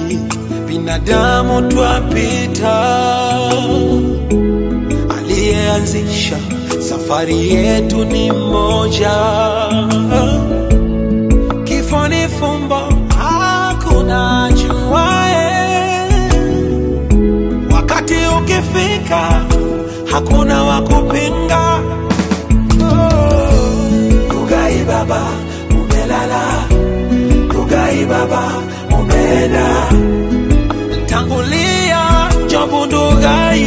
binadamu twapita, aliyeanzisha safari yetu ni mmoja. Kifo ni fumbo, hakuna ajuaye. Wakati ukifika, hakuna wa kupinga. Rugai baba, umelala. Rugai baba, umeenda. Tangulia Jobu Ndugai.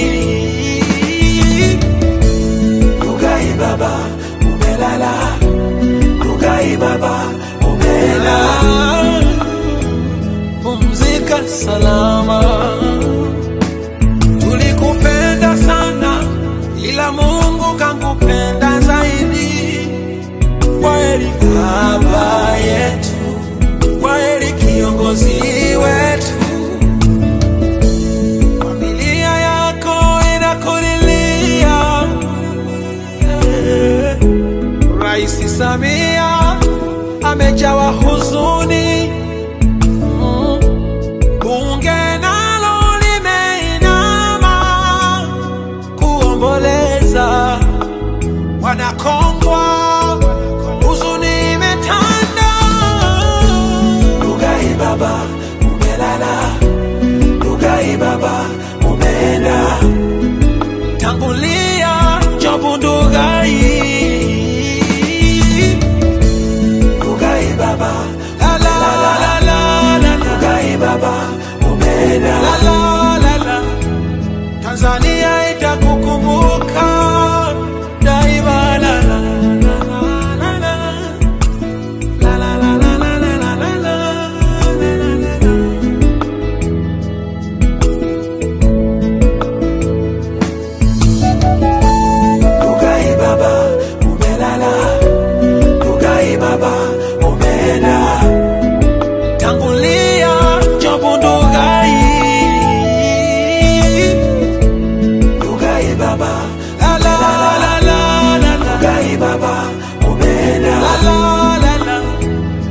Rugai baba, umelala. Rugai baba, umeenda. Pumzika salama. Tulikupenda sana, ila Mungu kankupenda zaidi. Kweli baba yetu